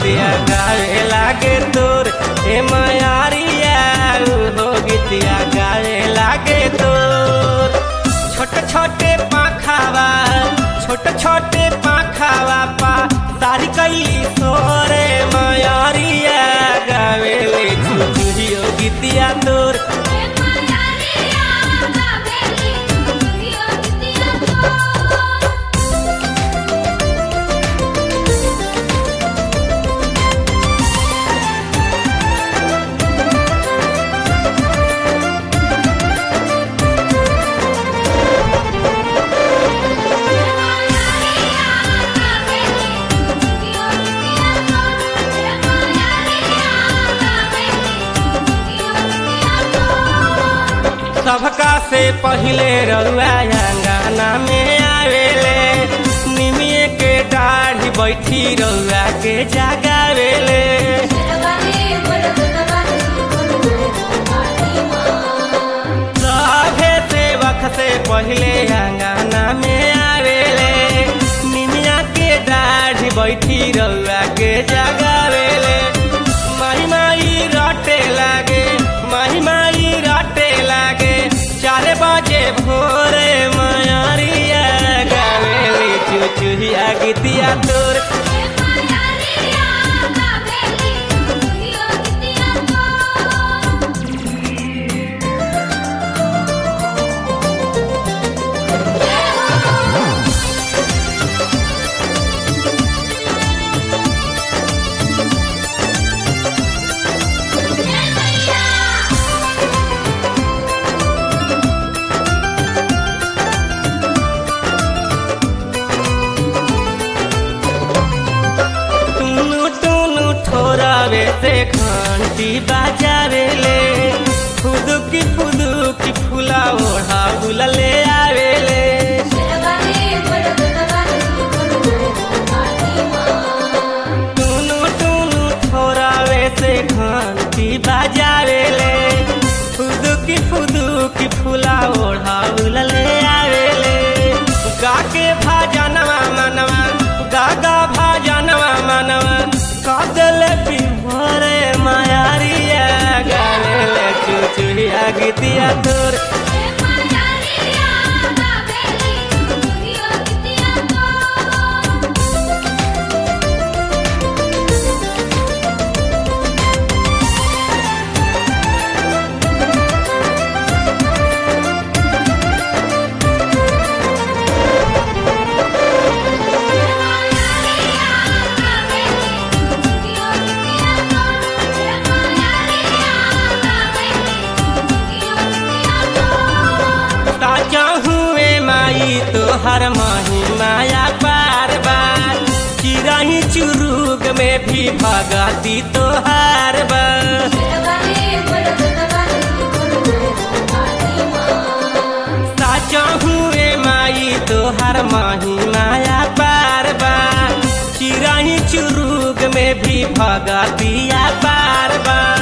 गीतिया गावे लागे तोर हे मायारिया हो गीतिया गावे लागे तोर छोटे छोटे पाखावा छोटे छोटे पाखावा पा तारी कैली सोरे मायारिया गावे ले चुचुहियो गीतिया तोर हे मायारिया गावेली चुचुहियो गीतिया तो सबका से पहिले रउआ अंगना में आवेले निमिये के दाढ़ी बैठी रउआ के जगावेले सभे सेवक से पहिले अंगना में आवेले निमिया के दाढ़ी बैठी रउआ के जगावेले माही माई रटे लागे माही माई रटे लागे चार बजे भोरे मयरिया गावेली चुचुहिया गीतिया तोर टुनु टुनु ठोरावे से घंटी बाजावेले फुदुकी फुदुकी फुला ओढ़ा बुलले आवेले टुनु टुनु ठोरावे से घंटी बाजावेले फुदुकी फुदुकी फुला ओढ़ा बुलले आवेले गाके भाजनवा मनवा गागा भाजनवा मनवा कादल बिभरे मायारिया गावेले चुचुहिया गीतिया तोर ताजा हुए माई तो हर माही माया बार बार चिराही चुरुग में भी भगाती तो हर बार साचा हुए माई तो हर माही माया बार बार चिराही चुरुग में भी भगातिया बार बार